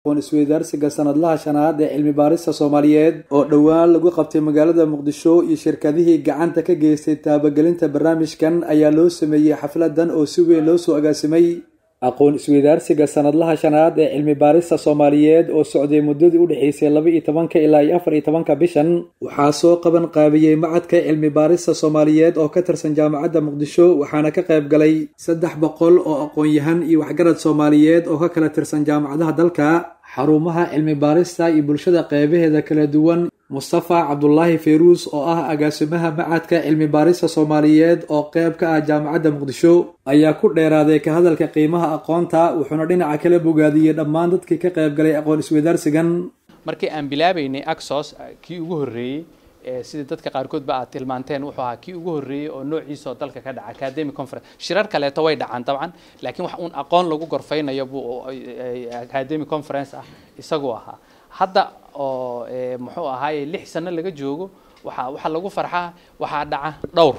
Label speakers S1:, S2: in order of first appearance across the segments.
S1: aqoon isweydaarsiga sanadlaha shanaad ee cilmi baarista soomaaliyeed oo dhowaan lagu qabtay magaalada muqdisho iyo shirkadihii gacanta ka geystay taabagelinta barnaamijkan ayaa loo sameeyey xafladan oo si weyn loo soo agaasimay aqoon isweydaarsiga sanadlaha shanaad ee cilmi baarista soomaaliyeed oo socday muddadii u dhexaysay laba iyo tobanka ilaa iyo afar iyo tobanka bishan waxaa soo qaban qaabiyey macadka cilmi baarista soomaaliyeed oo ka tirsan jaamacadda muqdisho waxaana ka qayb galay saddex boqol oo aqoon-yahan iyo waxgarad soomaaliyeed oo ka kala tirsan jaamacadaha dalka xarumaha cilmi baarista iyo bulshada qeybaheeda kala duwan mustafa cabdulaahi fayruus oo ah agaasimaha macadka cilmi baarista soomaaliyeed oo qeyb ka ah jaamacadda muqdisho ayaa ku dheeraaday ka hadalka qiimaha aqoonta wuxuuna dhinaca kala bogaadiyey dhammaan dadkii ka qayb galay aqoon isweydaarsigan
S2: markii aan bilaabaynay axos kii ugu horreeyey sida dadka qaarkoodba aad tilmaanteen wuxuu ahaa kii ugu horreeyey oo noociisa oo dalka ka dhaca academic conference shirar kaleeto way dhacaan dabcan laakiin wax uun aqoon lagu gorfaynayo buu academic conference ah isagu ahaa hadda oo muxuu ahaaye lix sano laga joogo waxaa waxaa lagu farxaa waxaa dhaca dhowr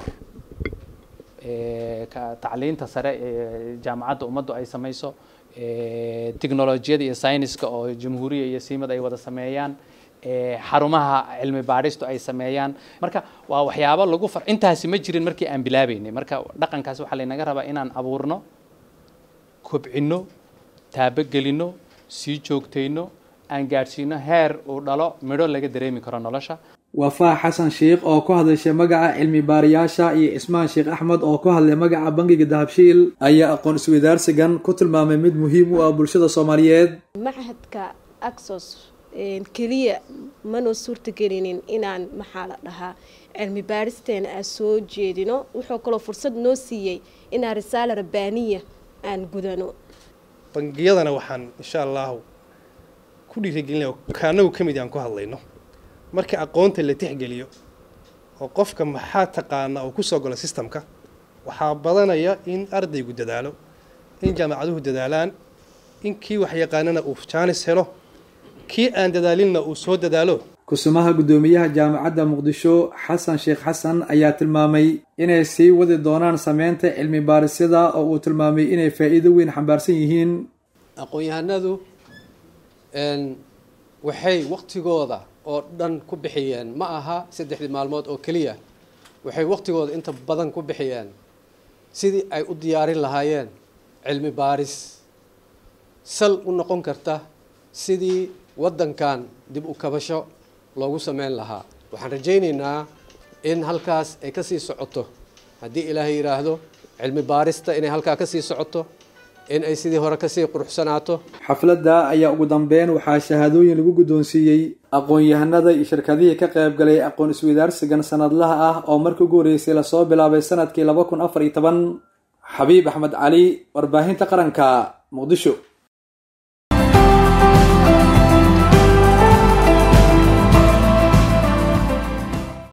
S2: tacliinta sare ee jaamacadda ummaddu ay samayso technolojiyada iyo syniska oo jamhuuriya iyo siimad ay wada sameeyaan xarumaha cilmi baadhistu ay sameeyaan marka waa waxyaabo lagu far intaasi ma jirin markii aan bilaabeynay marka dhaqankaas waxaa laynaga rabaa inaan abuurno kobcino taabogelino sii joogtayno aan gaadhsiino heer uu dhalo midho laga dareemi karo nolosha
S1: wafaa xasan sheikh oo ku hadlayshay magaca cilmi baariyaasha iyo cismaan sheekh axmed oo ku hadlay magaca bangiga dahabshiil ayaa aqoon isweydaarsigan ku tilmaamay mid muhiim u ah bulshada soomaaliyeed
S3: machadka axos keliya manoo suurtagelinin inaan maxaa la dhahaa cilmi baaristeena aan soo jeedino wuxuu kaloo fursad noo siiyey inaan risaala rabbaaniya aan gudano
S4: bangiyadana waxaan insha allahu ku dhiirigelinaya kaanagu ka mid aan ku hadlayno marka aqoonta la tixgeliyo oo qofka maxaa taqaana oo kusoo galo sistamka waxaa badanaya in ardaygu dadaalo in jaamacaduhu dadaalaan in kii waxyaqaanana uu jaanis helo kii aan dadaalinna uu soo dadaalo
S1: kusumaha guddoomiyaha jaamacadda muqdisho xasan sheekh xasan ayaa tilmaamay inay sii wadi doonaan sameynta cilmi baarisyada oo uu tilmaamay inay faa'iido weyn xambaarsan yihiin
S5: aqoon-yahanadu waxay waqtigooda oo dhan ku bixiyeen ma aha saddexdii maalmood oo keliya waxay waqtigooda inta badan ku bixiyeen sidii ay u diyaarin lahaayeen cilmi baaris sal u noqon karta sidii waddankan dib u kabasho loogu sameyn lahaa waxaan rajaynaynaa in halkaas ay ka sii socoto haddii ilaahay yidhaahdo cilmi baarista inay halkaa ka sii socoto in ay sidii hore kasii quruxsanaato
S1: xafladda ayaa ugu dambeyn waxaa shahaadooyin lagu guddoonsiiyey aqoon-yahanada iyo shirkadihii ka qayb galay aqoon isweydaarsigan sanadlaha ah oo markii ugu horreysay lasoo bilaabay sanadkii laba kun afar iyo toban xabiib axmed cali warbaahinta qaranka muqdisho